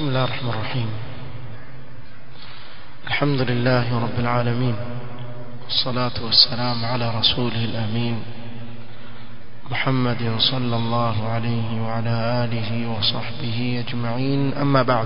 بسم الله الرحمن الرحيم الحمد لله رب العالمين والصلاة والسلام على رسوله الأمين محمد صلى الله عليه وعلى آله وصحبه أجمعين أما بعد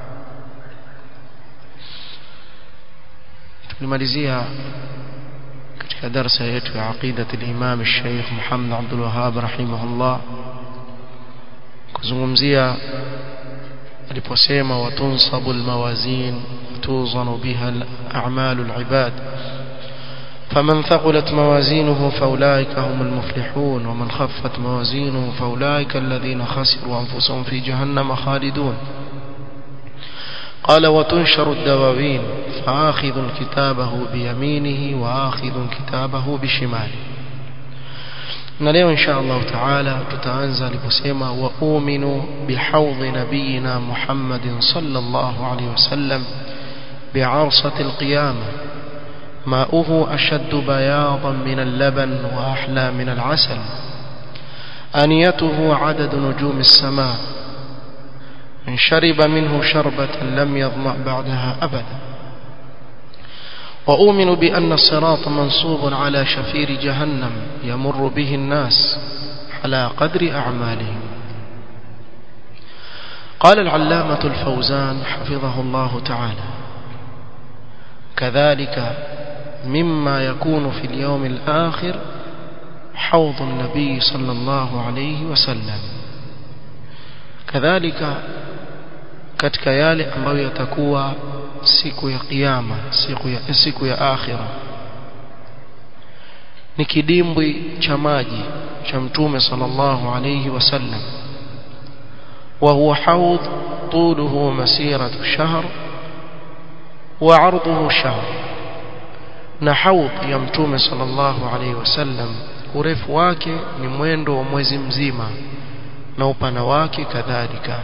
tulimalizia katika darasa yetu ya aqidat al-Imam al-Sheikh Muhammad Abdul Wahhab rahimahullah kuzungumzia aliposema watunsabu al-mawazin tuzanu biha al-a'mal al-ibad فمن ثقلت موازينه فأولئك هم المفلحون ومن خفت موازينه فأولئك الذين خسروا أنفسهم في جهنم خالدون قال وتنشر الدواوين فآخذ كتابه بيمينه وآخذ كتابه بشماله na leo insha Allah taala tutaanza aliposema wa uminu bihaudhi nabiyina Muhammadin sallallahu alayhi wasallam bi'arsati alqiyama ماؤه أشد بياضا من اللبن وأحلى من العسل أنيته عدد نجوم السماء من شرب منه شربة لم يظمأ بعدها أبدا وأؤمن بأن الصراط منصوب على شفير جهنم يمر به الناس على قدر أعمالهم قال العلامة الفوزان حفظه الله تعالى كذلك مما يكون في اليوم الآخر حوض النبي صلى الله عليه وسلم كذلك katika yale ambayo yatakuwa siku ya kiyama siku ya siku ya akhira ni kidimbwi cha maji cha mtume sallallahu alayhi wasallam wa huwa haud طوله مسيرة شهر وعرضه شهر na haud ya mtume sallallahu alayhi wasallam urefu wake ni mwendo wa mwezi mzima na upana wake kadhalika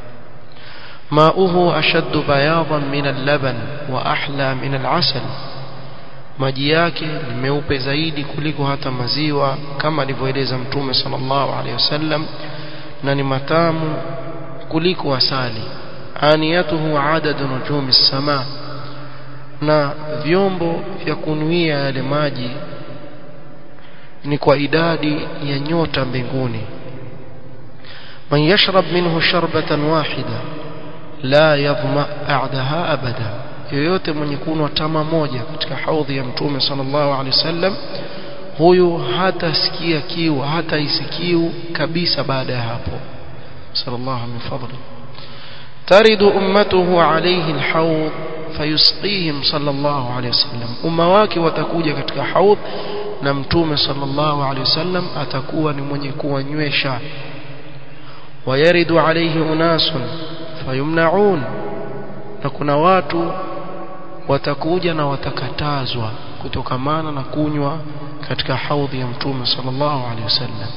ماؤه أشد بياضا من اللبن وأحلى من العسل maji yake ni meupe zaidi kuliko hata maziwa kama alivyoeleza mtume sallallahu alaihi wasallam na ni matamu kuliko asali aniyatuhu adadu nujumi sama na vyombo vya kunuia yale maji ni kwa idadi ya nyota mbinguni man yashrab minhu sharbatan wahida la yadhma a'daha abada yoyote mwenye kunwa tama moja katika haudhi ya mtume sallallahu alaihi wasallam huyu hatasikia kiu hata isikiu kabisa baada ya hapo sallallahu min fadli taridu ummatuhu alayhi alhawd fayusqihim sallallahu alaihi wasallam umma wake watakuja katika haudh na mtume sallallahu alaihi wasallam atakuwa ni mwenye kuwanywesha wayaridu alayhi unasun fayumnaun na kuna watu watakuja na watakatazwa kutokamana na kunywa katika haudhi ya mtume sallallahu alaihi wasallam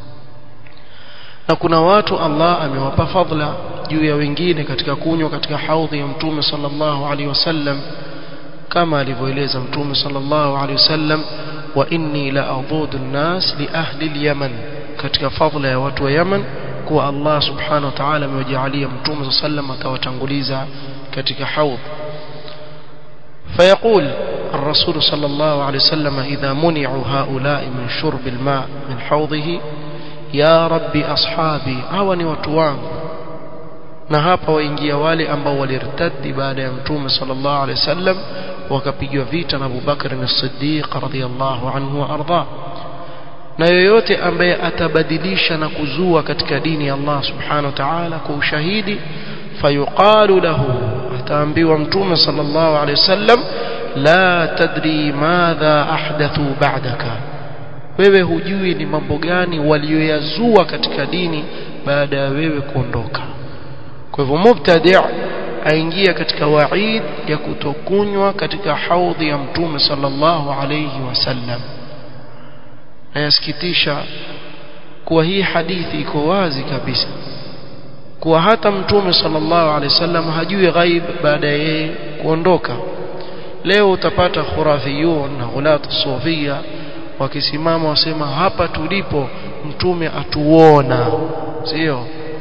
na kuna watu Allah amewapa fadla juu ya wengine katika kunywa katika haudhi ya mtume sallallahu alaihi wasallam kama alivyoeleza mtume sallallahu alaihi wasallam wa inni la adudu an-nas li ahli al-yaman katika fadla ya watu wa Yaman kuwa Allah subhanahu wa ta'ala amewajalia mtume sallam atawatanguliza katika haudh فيقول الرسول صلى الله عليه وسلم إذا منعوا هؤلاء من شرب الماء من حوضه يا ربي أصحابي هوني وتوان na hapa waingia wale ambao walirtadi baada ya mtume sallallahu alaihi wasallam wakapigwa vita na Abu Bakar as-Siddiq radhiyallahu anhu wa arda na yoyote ambaye atabadilisha na kuzua katika dini ya Allah subhanahu wa ta'ala kwa ushahidi fayuqalu lahu ataambiwa mtume sallallahu alaihi wasallam la tadri madha ahdathu ba'daka wewe hujui ni mambo gani walioyazua katika dini baada ya wewe kuondoka kwa hivyo mubtadi' aingia katika waid ya kutokunywa katika haudhi ya mtume sallallahu alayhi wasallam na yasikitisha kuwa hii hadithi iko wazi kabisa kuwa hata mtume sallallahu alaihi wasallam hajui ghaib baada ya yeye kuondoka leo utapata khurafiyun na ghulatu sufia wakisimama wasema hapa tulipo mtume atuona sio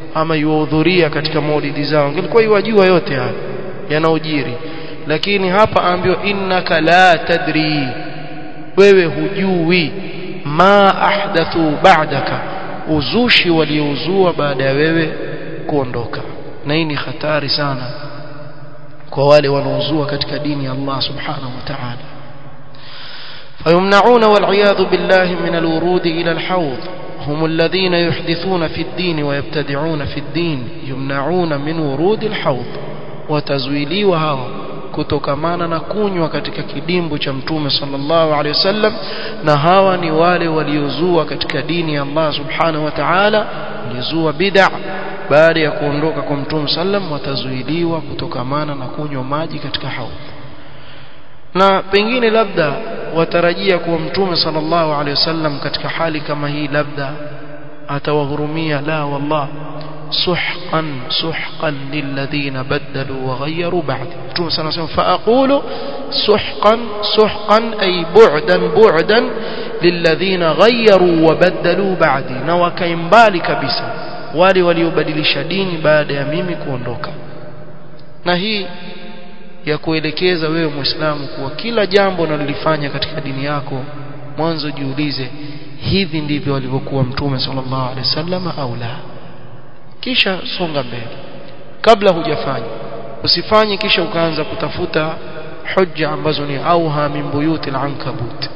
ama yuhudhuria katika maulidi zao angelikuwa yuwajua yote haya yanaojiri lakini hapa aambiwa innaka la tadri wewe hujui ma ahdathu ba'daka uzushi waliouzua baada ya wewe kuondoka na hii ni hatari sana kwa wale wanaozua katika dini ya Allah subhanahu wa ta'ala فيمنعون والعياذ بالله من الورود إلى الحوض هم الذين يحدثون في الدين ويبتدعون في الدين يمنعون من ورود الحوض وتزويلي وهاو kutokamana na kunywa katika kidimbu cha mtume sallallahu alaihi wasallam na hawa ni wale waliozua katika dini ya Allah subhanahu wa ta'ala walizua bid'a baada ya kuondoka kwa mtume sallam watazuiliwa kutokamana na kunywa maji katika haudh na pengine labda watarajia kuwa mtume sallallahu alaihi wasallam katika hali kama hii labda atawahurumia la wallah سحقا سحقا للذين بدلوا وغيروا بعد متوم صلى الله عليه وسلم فأقول سحقا سحقا أي بعدا بعدا للذين غيروا وبدلوا بعدي نوكيمبالي كبسا wale waliobadilisha dini baada ya mimi kuondoka na hii ya kuelekeza wewe muislamu kuwa kila jambo unalolifanya katika dini yako mwanzo jiulize hivi ndivyo walivyokuwa mtume sallallahu alaihi wasallam au la kisha songa mbele kabla hujafanya usifanye kisha ukaanza kutafuta hujja ambazo ni auha min buyuti al-ankabut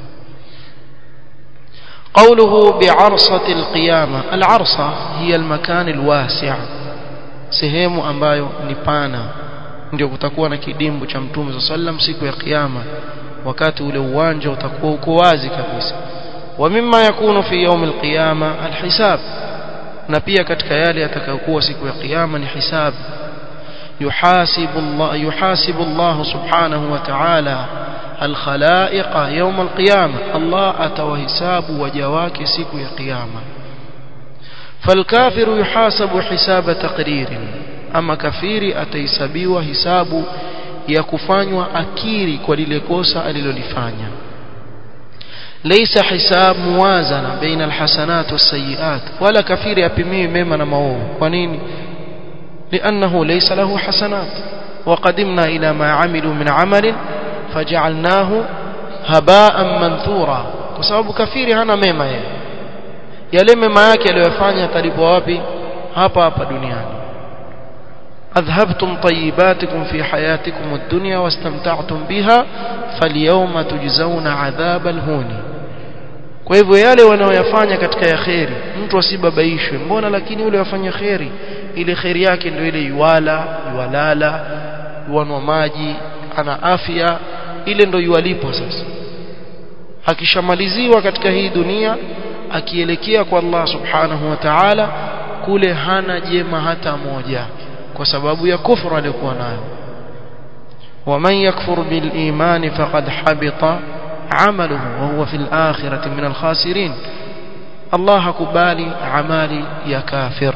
قوله بعرصة القيامة العرصة هي المكان الواسع sehemu ambayo ni pana ndio kutakuwa na kidimbu cha mtume sallam siku ya kiyama wakati ule uwanja utakuwa uko wazi kabisa wa mimma yakunu fi yawm alqiyama alhisab na pia katika yale yatakayokuwa siku ya kiyama ni hisabu yuhasibu Allah yuhasibu Allah subhanahu wa ta'ala الخلائق يوم القيامة الله أتوهساب وجواك سيك يا قيامة فالكافر يحاسب حساب تقرير أما كفير أتيسبي وحساب يكفان وأكيري وللكوسة أللولفانيا ليس حساب موازنة بين الحسنات والسيئات ولا كفير يبمي ممن موه ونين لأنه ليس له حسنات وقدمنا إلى ما عملوا من عمل فجعلناه هباء منثورا kwa sababu kafiri hana mema yeye yale mema yake aliyofanya atalipwa wapi hapa hapa duniani adhhabtum tayyibatikum fi hayatikum ad-dunya wastamta'tum biha falyawma tujzauna adhab al-huni kwa hivyo yale wanaoyafanya katika ya kheri mtu asibabaishwe mbona lakini yule wafanya kheri ile kheri yake ndio ile yuwala yuwalala yuanwa maji ana afya ile ndio yualipwa sasa akishamaliziwa katika hii dunia akielekea kwa Allah subhanahu wa ta'ala kule hana jema hata moja kwa sababu ya kufra aliyokuwa nayo ومن يكفر بالإيمان فقد حبط عمله وهو في الآخرة من الخاسرين الله كبالي عمالي يا كافر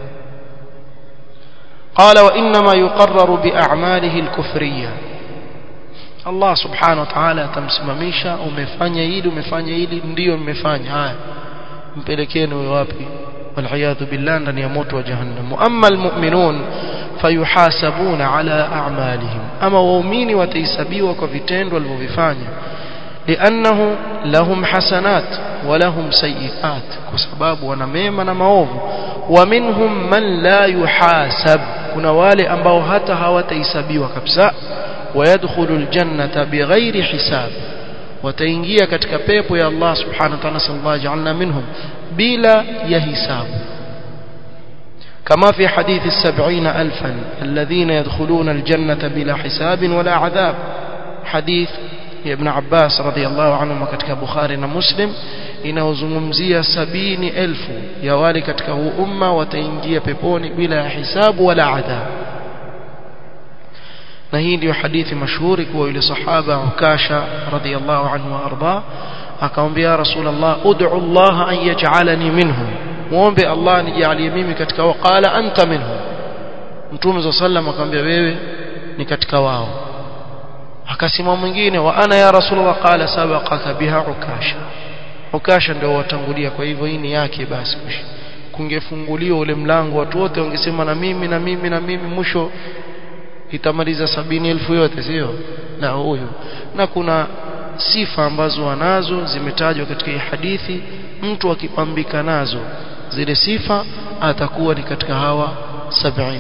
قال وإنما يقرر بأعماله الكفرية Allah subhanahu wa ta'ala atamsimamisha umefanya hili umefanya hili ndio mmefanya haya mpelekeni wewe wapi walhiyadhu billah ndani ya moto wa jahannam amma almu'minun fayuhasabuna ala a'malihim ama waumini watahesabiwa kwa vitendo walivyofanya li'annahu lahum hasanat wa lahum sayiat kwa sababu wana mema na maovu wa minhum man la yuhasab kuna wale ambao hata hawatahesabiwa kabisa ويدخل الجنة بغير حساب وتنجيا katika pepo ya Allah subhanahu wa ta'ala sallallahu ja'alna minhum bila ya hisab كما في حديث السبعين ألفا الذين يدخلون الجنة بلا حساب ولا عذاب حديث ابن عباس رضي الله عنهما katika Bukhari na Muslim inaozungumzia sabini elfu ya wale katika huu umma wataingia peponi bila ya hisabu wala adhab na hii ndio hadithi mashuhuri kwa yule sahaba Ukasha radhiyallahu anhu warda akamwambia Rasulullah ud'u Allah an yaj'alani minhum muombe Allah nijalie mimi katika waqala anta minhum Mtume sallam akamwambia wewe ni katika wao akasema mwingine wa ana ya Rasulullah qala sabaqaka biha Ukasha Ukasha ndio watangulia kwa hivyo hii ni yake basi kungefunguliwa ule mlango watu wote wangesema na mimi na mimi na mimi mwisho itamaliza sabini elfu yote sio na huyu na kuna sifa ambazo wanazo zimetajwa katika hii hadithi mtu akipambika nazo zile sifa atakuwa ni katika hawa 70000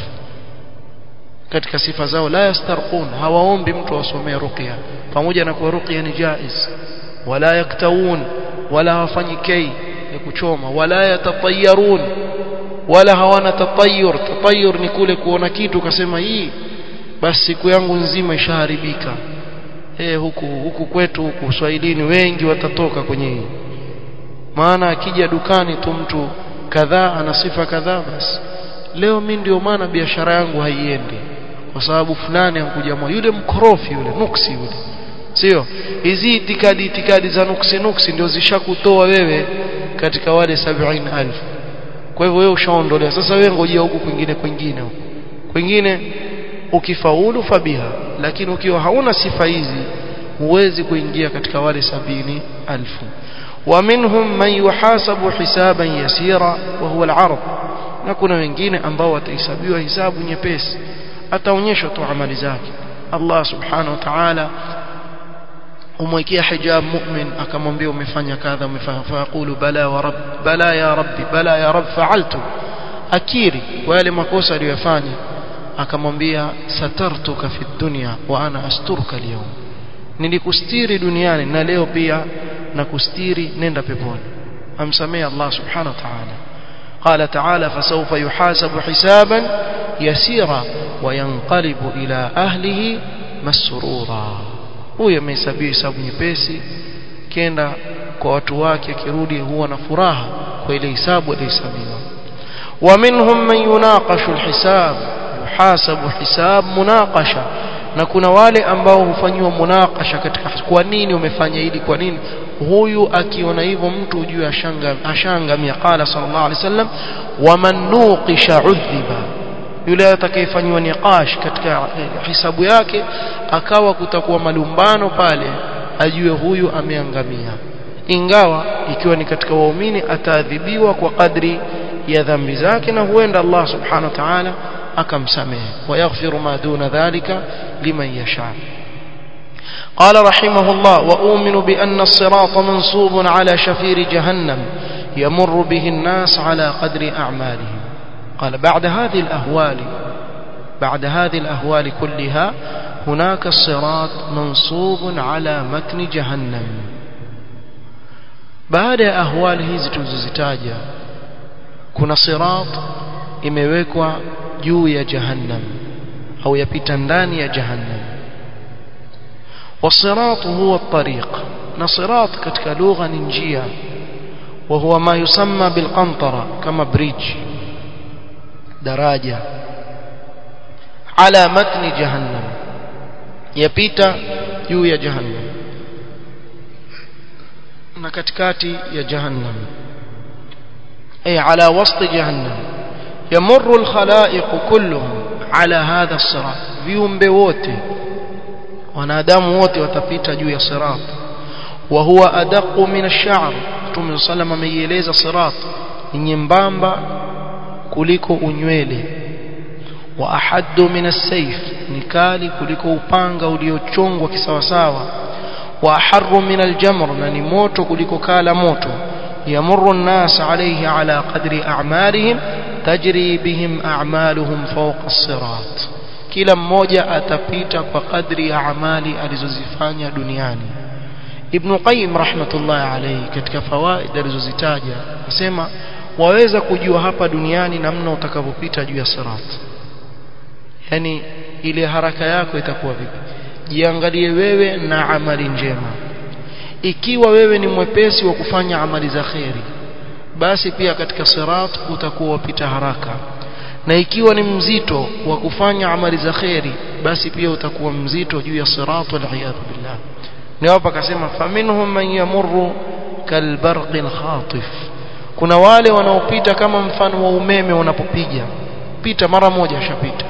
katika sifa zao la yastarqun hawaombi mtu asomee ruqya pamoja na kuwa ruqya ni jaiz wala yaktawun wala hawafanyi kei ya kuchoma wala yatatayarun wala hawana tatayur tatayur ni kule kuona kitu ukasema hii basi siku yangu nzima ishaharibika eh huku huku kwetu huku Uswahilini wengi watatoka kwenye hii maana akija dukani tu mtu kadhaa ana sifa kadhaa basi leo mimi ndio maana biashara yangu haiendi kwa sababu fulani ankuja mwa yule mkorofi yule nuksi yule sio hizi itikadi itikadi za nuksi nuksi ndio zishakutoa wewe katika wale 70000 kwa hivyo wewe ushaondolewa sasa wewe ngojea huku kwingine kwingine huku kwingine ukifaulu fabiha lakini ukiwa hauna sifa hizi huwezi kuingia katika wale sabini alfu ومنهم من يحاسب حسابا يسيرا وهو العرض na kuna wengine ambao watahesabiwa hisabu nyepesi ataonyeshwa tu amali zake Allah subhanahu wa ta'ala umwekea hijab mu'min akamwambia umefanya kadha umefanya faqulu bala wa rabb bala ya rabbi bala ya rabb fa'altu akiri kwa yale makosa aliyofanya akamwambia satartuka fi dunya wa ana asturuka leo nilikustiri duniani na leo pia nakustiri nenda peponi amsamee Allah subhanahu wa ta'ala قال تعالى فسوف يحاسب حسابا يسيرا وينقلب إلى أهله مسرورا huyo amehesabiwa hesabu nyepesi kenda kwa watu wake akirudi huwa na furaha kwa ile hisabu aliyohesabiwa ومنهم من يناقش الحساب يحاسب حساب مناقشه na kuna wale ambao hufanywa munakasha katika kwa nini umefanya hili kwa nini huyu akiona hivyo mtu ujue ashanga ashangamia qala sallallahu alaihi wasallam waman nuqisha udhiba yule atakayefanywa niqash katika hisabu yake akawa kutakuwa malumbano pale ajue huyu ameangamia ingawa ikiwa ni katika waumini ataadhibiwa kwa kadri ya dhambi zake na huenda Allah subhanahu wa ta'ala akamsamehe wayaghfiru ma duna dhalika liman yasha قال رحمه الله وأؤمن بأن الصراط منصوب على شفير جهنم يمر به الناس على قدر أعمالهم قال بعد هذه الأهوال بعد هذه الأهوال كلها هناك الصراط منصوب على متن جهنم بعد أهوال hizi tulizozitaja kuna sirat imewekwa juu ya jahannam au yapita ndani ya jahannam والصراط هو الطريق نصراط katika lugha ni njia وهو ما يسمى بالقنطرة كما بريج daraja على متن جهنم yapita juu ya jahannam na katikati ya jahannam ay ala wasti jahannam yamurru alkhalaiq kulluhum ala hadha as-sirat viumbe wote wanadamu wote watapita juu ya sirat wa huwa adaqu min ash-sha'r Mtume sallam ameieleza sirat ni nyembamba kuliko unywele wa ahaddu min as-sayf ni kali kuliko upanga uliochongwa kisawasawa wa aharru min al-jamr na ni moto kuliko kala moto yamurru an-nas alayhi ala qadri a'malihim tajri bihim a'maluhum fawqa as-sirat kila mmoja atapita kwa kadri ya amali alizozifanya duniani Ibn Qayyim rahmatullahi alayhi katika fawaid alizozitaja asema waweza kujua hapa duniani namna utakavyopita juu ya sirat yani ile haraka yako itakuwa vipi jiangalie wewe na amali njema ikiwa wewe ni mwepesi wa kufanya amali za kheri basi pia katika sirat utakuwa wapita haraka na ikiwa ni mzito wa kufanya amali za kheri basi pia utakuwa mzito juu ya sirat wal iyad billah ni hapa akasema faminhum man yamurru kalbarqin khatif kuna wale wanaopita kama mfano wa umeme unapopiga pita mara moja ashapita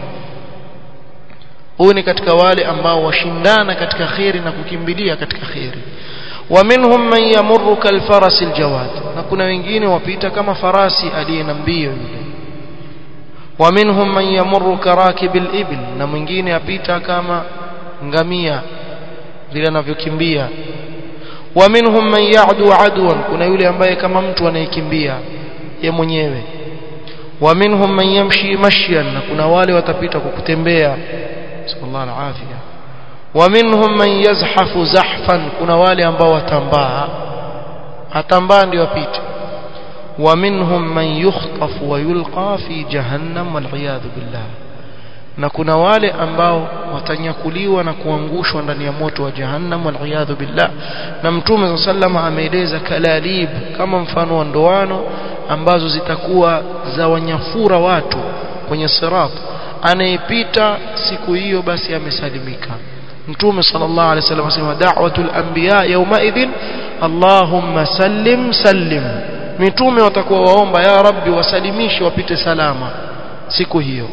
huyu ni katika wale ambao washindana katika kheri na kukimbilia katika kheri ومنهم من يمر كالفرس الجواد na kuna wengine wapita kama farasi aliye na mbio yule ومنهم من يمر كراكب الإبل na mwingine apita kama ngamia vile anavyokimbia ومنهم من يعدو عدوا kuna yule ambaye kama mtu anayekimbia ye mwenyewe ومنهم من يمشي مشيا na kuna wale watapita kwa kutembea sallallahu alafia ومنهم من يزحف زحفا kuna wale ambao watambaa atambaa ndio apite ومنهم من يخطف ويلقى في جهنم والعياذ بالله na kuna wale ambao watanyakuliwa na kuangushwa ndani ya moto wa jahannam waliyadhu billah na mtume sallama ameeleza kalalib kama mfano wa ndoano ambazo zitakuwa za wanyafura watu kwenye sirat anayepita siku hiyo basi amesalimika mtume sallallahu alaihi wasallam asema da'watul anbiya yawma idhin allahumma sallim sallim mitume watakuwa waomba ya rabbi wasalimishe wapite salama siku hiyo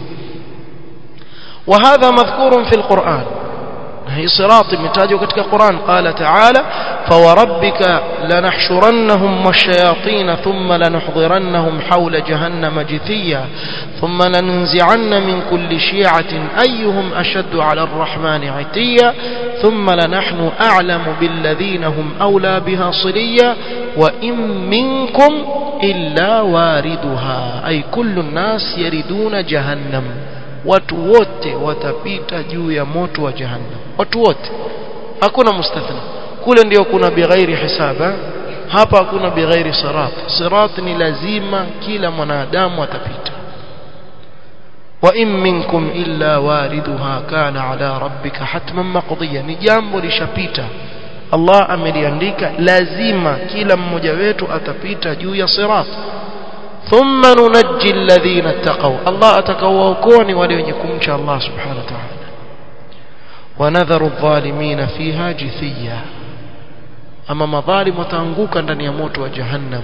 وهذا مذكور في القرآن هي صراط متاجه كتك القرآن قال تعالى فوربك لنحشرنهم والشياطين ثم لنحضرنهم حول جهنم جثيا ثم لننزعن من كل شيعة أيهم أشد على الرحمن عتيا ثم لنحن أعلم بالذين هم أولى بها صليا وإن منكم إلا واردها أي كل الناس يردون جهنم watu wote watapita juu ya moto wa jahannam watu wote hakuna mustathna kule ndio kuna bighairi hisaba hapa hakuna bighairi sirat sirat ni lazima kila mwanadamu atapita wa in minkum illa wariduha kana ala rabbika hatman maqdiya ni jambo lishapita Allah ameliandika lazima kila mmoja wetu atapita juu ya sirat ثم ننجي الذين اتقوا الله اتقواكوني وليكم شاء الله سبحانه وتعالى ونذر الظالمين فيها جثيا أما مظالم وتanguka ndani ya moto wa jahannam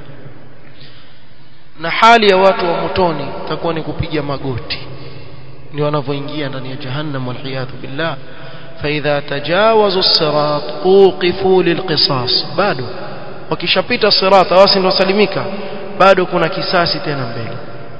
na hali ya watu wa motoni takuwa ni kupiga magoti ndio wanavyoingia ndani ya jahannam waliyadhu billah فإذا تجاوزوا الصراط أوقفوا للقصاص bado wakishapita sirat hawasi ndio salimika bado kuna kisasi tena mbele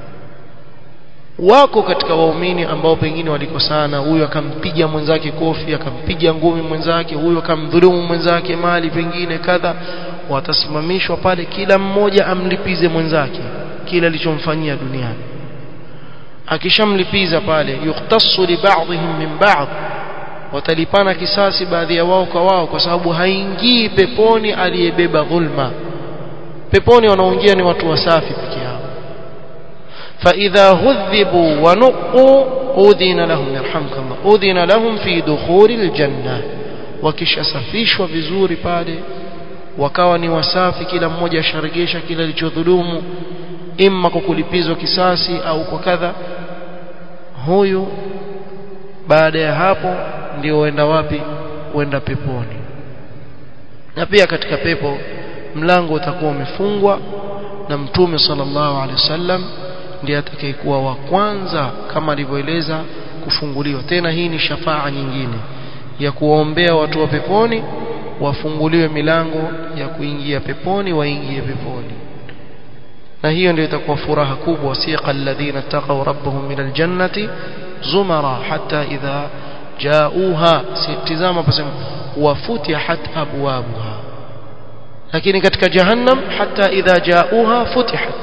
wako katika waumini ambao pengine walikosana huyu akampiga mwenzake kofi akampiga ngumi mwenzake huyu akamdhulumu mwenzake mali pengine kadha watasimamishwa pale kila mmoja amlipize mwenzake kila alichomfanyia duniani akishamlipiza pale yuktasu li ba'dihim min ba'd watalipana kisasi baadhi ya wao kwa wao kwa sababu haingii peponi aliyebeba dhulma peponi wanaoingia ni watu wasafi peke yao فإذا هذبوا ونقوا أذن لهم يرحمك الله أذن لهم في دخول الجنة wakishasafishwa vizuri pale wakawa ni wasafi kila mmoja asharegesha kila alichodhulumu imma kwa kulipizwa kisasi au kwa kadha huyu baada ya hapo ndio huenda wapi huenda peponi na pia katika pepo mlango utakuwa umefungwa na mtume sallallahu alaihi wasallam ndiye atakayekuwa wa kwanza kama alivyoeleza kufunguliwa tena hii ni shafaa nyingine ya kuwaombea watu wa peponi wafunguliwe milango ya kuingia peponi waingie peponi na hiyo ndio itakuwa furaha kubwa wasiqa alladhina taqaw rabbahum min aljannati zumara hatta idha jauha tizama pasema wafutihat abwabuha lakini katika jahannam hatta idha jauha futihat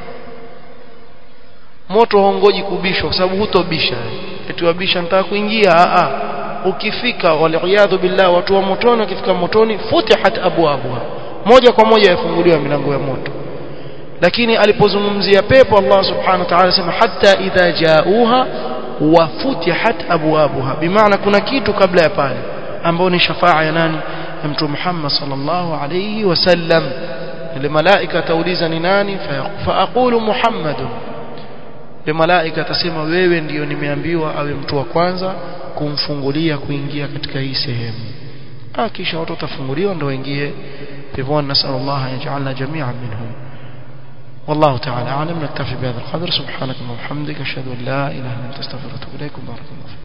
moto hongoji kubishwa kwa sababu hutobisha eti wabisha nataka kuingia a a ukifika waliyadhu billah watu wa motoni wakifika motoni futihat abwabuha moja kwa moja yafunguliwa milango ya moto lakini alipozungumzia pepo Allah subhanahu wa ta'ala sema hatta idha jauha wa futihat abwabuha bimaana kuna kitu kabla ya pale ambao ni shafaa ya nani ya mtume Muhammad sallallahu alayhi wasallam ile malaika tauliza ni nani fa aqulu muhammadun ile malaika atasema wewe ndiyo nimeambiwa awe mtu wa kwanza kumfungulia kuingia katika hii sehemu ah kisha watu watafunguliwa ndio waingie peponi nasallallahu an yaj'alna jami'an minhum والله تعالى أعلم نكتفي بهذا القدر سبحانك اللهم وبحمدك أشهد أن لا إله إلا أنت أستغفرك وأتوب إليك بارك الله